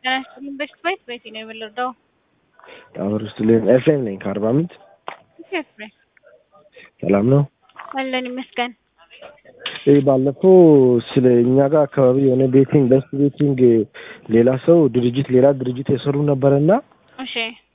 ጤና ይስጥልኝ። በሽት ቤት ቤቴ ነው የምንረዳው። አብር ስትልኝ ኤፍሬም ነኝ ከአርባ ምንጭ። ኤፍሬም ሰላም ነው? አለን ይመስገን። ይህ ባለፈው ስለ እኛ ጋር አካባቢ የሆነ ቤቲንግ በስት ቤቲንግ ሌላ ሰው ድርጅት ሌላ ድርጅት የሰሩ ነበረና እሺ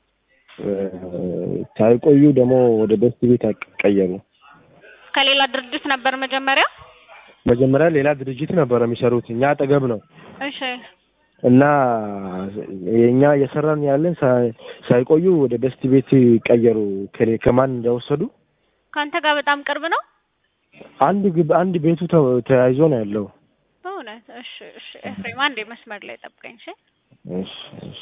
ሳይቆዩ ደግሞ ወደ በስት ቤት ቀየሩ። ከሌላ ድርጅት ነበር መጀመሪያ። መጀመሪያ ሌላ ድርጅት ነበረ የሚሰሩት እኛ አጠገብ ነው እሺ እና የእኛ እየሰራን ያለን ሳይ- ሳይቆዩ ወደ በስት ቤት ቀየሩ። ከሌ- ከማን እንደወሰዱ ከአንተ ጋር በጣም ቅርብ ነው አንድ ግብ አንድ ቤቱ ተ- ተያይዞ ነው ያለው። በእውነት። እሺ እሺ ኤፍሬም አንዴ መስመር ላይ ጠብቀኝ። እሺ እሺ እሺ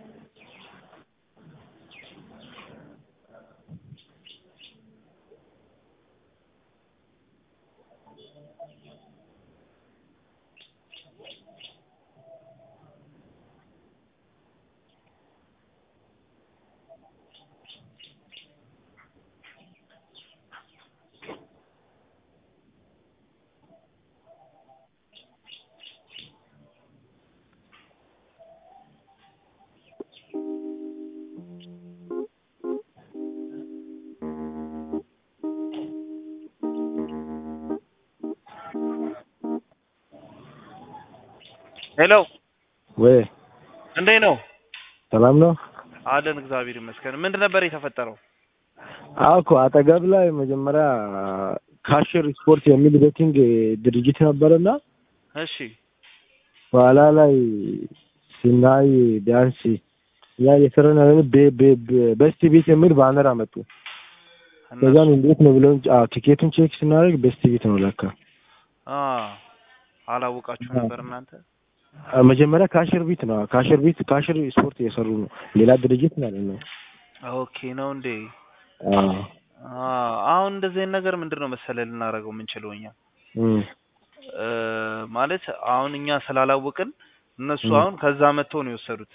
ሄሎ ወይ እንዴት ነው? ሰላም ነው? አለን እግዚአብሔር ይመስገን። ምንድን ነበር የተፈጠረው? አዎ እኮ አጠገብ ላይ መጀመሪያ ካሽር ስፖርት የሚል ቤቲንግ ድርጅት ነበረና እሺ በኋላ ላይ ሲናይ ቢያንስ ያ የሰራን ያለን ቤ- ቤ- ቤ- በስት ቤት የሚል ባነር አመጡ። ከዛን እንዴት ነው ብለን አዎ ቲኬቱን ቼክ ስናደርግ በስት ቤት ነው ለካ። አ አላወቃችሁ ነበር እናንተ? አ፣ መጀመሪያ ካሽር ቤት ነው ካሽር ቤት ካሽር ስፖርት እየሰሩ ነው ሌላ ድርጅት ማለት ነው። ኦኬ ነው እንዴ? አዎ አ አሁን እንደዚህ አይነት ነገር ምንድን ነው መሰለህ ልናደርገው የምንችለው እኛ እም፣ እ ማለት አሁን እኛ ስላላወቅን እነሱ ም። አሁን ከዛ መጥተው ነው የወሰዱት።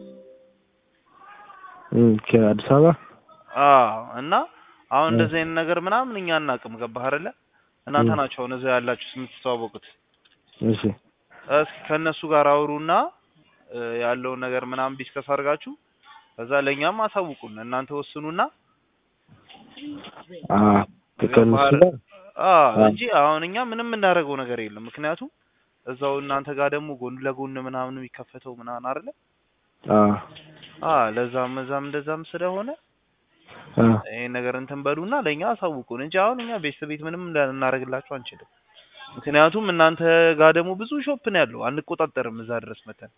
እም፣ ከአዲስ አበባ አ እና አሁን ም። እንደዚህ አይነት ነገር ምናምን እኛ አናውቅም። ገባህ አይደለ? እናንተ ም። ናቸው አሁን እዛ ያላችሁት የምትተዋወቁት። እሺ እስኪ ከእነሱ ጋር አውሩና እ ያለውን ነገር ምናምን ዲስከስ አድርጋችሁ ከዛ ለእኛም አሳውቁን። እናንተ ወስኑና አ ከእነሱ ጋር አ አ። እንጂ አሁን እኛ ምንም የምናደርገው ነገር የለም። ምክንያቱም እዛው እናንተ ጋር ደግሞ ጎን ለጎን ምናምን የሚከፈተው ምናምን አይደለ? አ አ ለዛም እዛም እንደዛም ስለሆነ አ ይሄን ነገር እንትን በሉና ለእኛ አሳውቁን እንጂ አሁን እኛ ቤት ቤት ምንም ልናደርግላችሁ አንችልም። ምክንያቱም እናንተ ጋር ደግሞ ብዙ ሾፕ ነው ያለው፣ አንቆጣጠርም እዛ ድረስ መተን።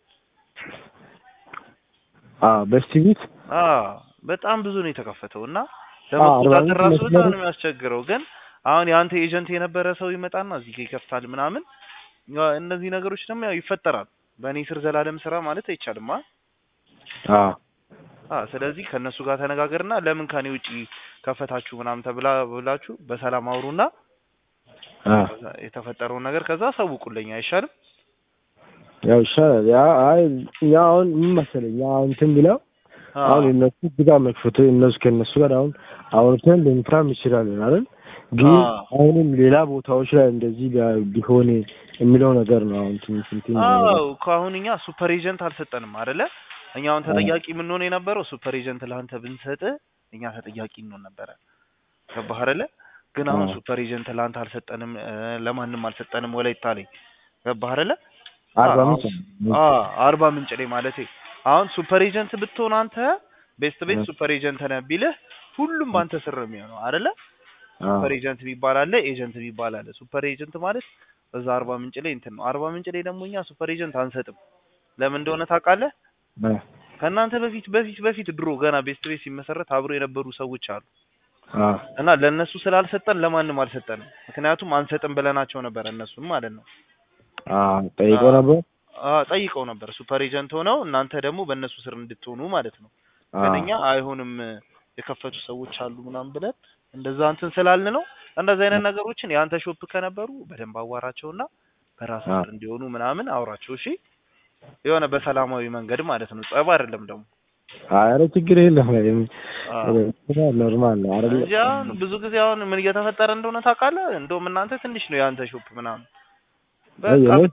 አ በስት ቤት አ በጣም ብዙ ነው የተከፈተው እና አዎ፣ አርባ ለመቆጣጠር ምንጭ ራሱ በጣም መስመሩ- ነው የሚያስቸግረው። ግን አሁን የአንተ ኤጀንት የነበረ ሰው ይመጣና እዚህ ጋር ይከፍታል ምናምን። ያው እነዚህ ነገሮች ደግሞ ያው ይፈጠራል። በእኔ ስር ዘላለም ስራ ማለት አይቻልም። አ አ አ ስለዚህ ከእነሱ ጋር ተነጋገርና ለምን ከኔ ውጪ ከፈታችሁ ምናምን ተብላ ብላችሁ በሰላም አውሩና አ ከዛ የተፈጠረውን ነገር ከዛ አሳውቁልኝ አይሻልም? ያው ይሻላል። ያ አይ እኛ አሁን ምን መሰለኝ ያ እንትን ብለው አ አሁን እነሱ እዚህ ጋር መክፈቱ እነሱ ከእነሱ ጋር አሁን አውርተን ልንፋም እንችላለን አይደል? ግን አ አሁንም ሌላ ቦታዎች ላይ እንደዚህ ቢያ- ቢሆን የሚለው ነገር ነው አሁን ትንሽ እንትን አዎ የሚለው። እኮ አሁን እኛ ሱፐር ኤጀንት አልሰጠንም አይደለ? እኛ አሁን ተጠያቂ የምንሆን የነበረው ሱፐር ኤጀንት ለአንተ ብንሰጥ እኛ ተጠያቂ እንሆን ነበረ። ገባህ አይደለ? ግን አሁን አዎ። ሱፐር ኤጀንት ለአንተ አልሰጠንም፣ እ፣ ለማንም አልሰጠንም። ወላይታ ላይ ገባህ አይደለ? አርባ አዎ ምንጭ አ አርባ ምንጭ ላይ ማለት አሁን ሱፐር ኤጀንት ብትሆን አንተ ቤስት ቤት እ። ሱፐር ኤጀንት ነህ ቢልህ ሁሉም በአንተ ስር ነው የሚሆነው አይደለ? አዎ ሱፐር ኤጀንት የሚባል አለ፣ ኤጀንት የሚባል አለ። ሱፐር ኤጀንት ማለት እዛ አርባ ምንጭ ላይ እንትን ነው። አርባ ምንጭ ላይ ደግሞ እኛ ሱፐር ኤጀንት አንሰጥም። ለምን እንደሆነ ታውቃለህ? እ፣ ከእናንተ በፊት በፊት በፊት ድሮ ገና ቤስት ቤት ሲመሰረት አብሮ የነበሩ ሰዎች አሉ አ እና ለእነሱ ስላልሰጠን ለማንም አልሰጠንም። ምክንያቱም አንሰጥም ብለናቸው ነበር እነሱን ማለት ነው። አ ጠይቆ አ- ነበር። አ ጠይቀው ነበር ሱፐር ኤጀንት ሆነው እናንተ ደግሞ በእነሱ ስር እንድትሆኑ ማለት ነው። አ ግን እኛ አይሆንም የከፈቱ ሰዎች አሉ ምናምን ብለን እንደዛ እንትን ስላልን ነው። እንደዚህ አይነት ነገሮችን የአንተ ሾፕ ከነበሩ በደንብ አዋራቸውና በራስ አ ስር እንዲሆኑ ምናምን አውራቸው። እሺ የሆነ በሰላማዊ መንገድ ማለት ነው። ጸብ አይደለም ደግሞ ኧረ ችግር የለም አ ኖርማል ነው አይደል? እንጂ አሁን ብዙ ጊዜ አሁን ምን እየተፈጠረ እንደሆነ ታውቃለህ? እንደውም እናንተ ትንሽ ነው የአንተ ሾፕ ምናምን በቃ የኔ? ብታይ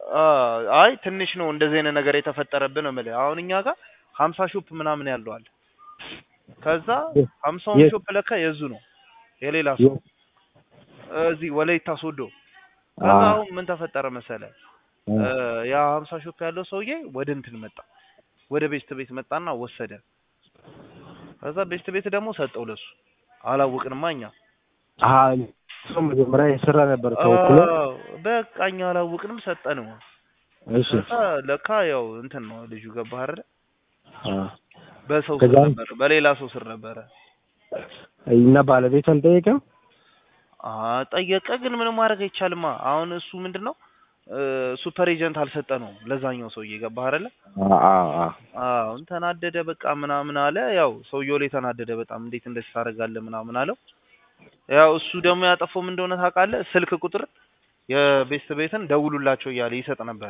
አ- አይ ትንሽ ነው እንደዚህ አይነት ነገር የተፈጠረብን ነው የምልህ። አሁን እኛ ጋር ሀምሳ ሾፕ ምናምን ያለው አለ። ከዛ የት? ሀምሳውን የት? ሾፕ ለካ የዙ ነው የሌላ ሰው የት? እዚህ ወላይታ ሶዶ። ከዛ አ አሁን ምን ተፈጠረ መሰለ እ፣ ያ ሀምሳ ሾፕ ያለው ሰውዬ ወደ እንትን መጣ፣ ወደ ቤስት ቤት መጣና ወሰደ። ከዛ ቤስት ቤት ደግሞ ሰጠው ለሱ። አላወቅንማ እኛ አ ሰው መጀመሪያ የሰራ ነበር ተወክሎ አዎ፣ በቃ እኛ አላወቅንም ሰጠነው። እሺ ከዛ ለካ ያው እንትን ነው ልጁ ገባህ አይደለ? አ በሰው ስር ከዛ ነበር፣ በሌላ ሰው ስር ነበረ። እና ባለቤት አልጠየቀም አ ጠየቀ፣ ግን ምንም ማድረግ አይቻልማ። አሁን እሱ ምንድነው ሱፐር ኤጀንት አልሰጠ ነው ለዛኛው ሰውዬ ገባህ አይደለ? አ አ አ አሁን ተናደደ፣ በቃ ምናምን አለ። ያው ሰውየው ላይ ተናደደ በጣም እንዴት እንደዚህ ታደርጋለህ ምናምን አለው። ያው እሱ ደግሞ ያጠፋው ምን እንደሆነ ታውቃለህ? ስልክ ቁጥር የቤስት ቤትን ደውሉላቸው እያለ ይሰጥ ነበረ።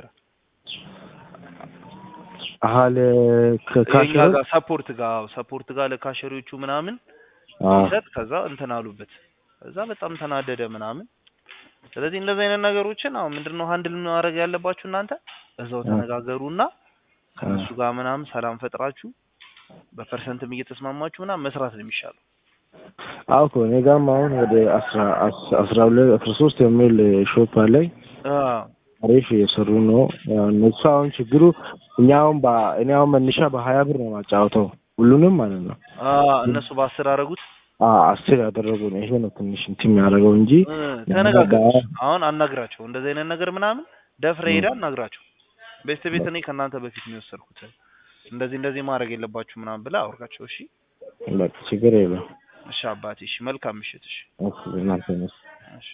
አለ የኛ ከካሽሮ ጋር ሰፖርት ጋር አዎ፣ ሰፖርት ጋር ለካሸሪዎቹ ምናምን አ ሲሰጥ ከዛ እንትን አሉበት። ከዛ በጣም ተናደደ ምናምን። ስለዚህ እንደዚህ አይነት ነገሮችን አሁን ምንድነው ሃንድል ማድረግ ያለባችሁ እናንተ እዛው አ ተነጋገሩና ከነሱ ጋር ምናምን ሰላም ፈጥራችሁ በፐርሰንትም እየተስማማችሁ ምናምን መስራት ነው የሚሻለው። አዎ እኮ እኔ ጋርም አሁን ወደ አስራ አስ- አስራ ሁለት አስራ ሶስት የሚል ሾፕ አለኝ አዎ አሪፍ እየሰሩ ነው። ያው እነሱ አሁን ችግሩ እኛ አሁን በ- እኔ አሁን መነሻ በሀያ ብር ነው ማጫወተው ሁሉንም ማለት ነው። አዎ እነሱ በአስር አደረጉት። አ አስር ያደረጉ ነው። ይሄ ነው ትንሽ እንትን የሚያደርገው እንጂ እ፣ ተነጋገሩ። አሁን አናግራቸው እንደዚህ አይነት ነገር ምናምን ደፍረ ሄዳ አናግራቸው። ቤስት ቤት እኔ ከእናንተ በፊት ነው የወሰድኩት እንደዚህ እንደዚህ ማድረግ የለባችሁ ምናምን ብላ አውርቃቸው። እሺ በቃ ችግር የለም። እሺ አባቴ፣ እሺ መልካም ምሽት። እሺ እሺ እናንተ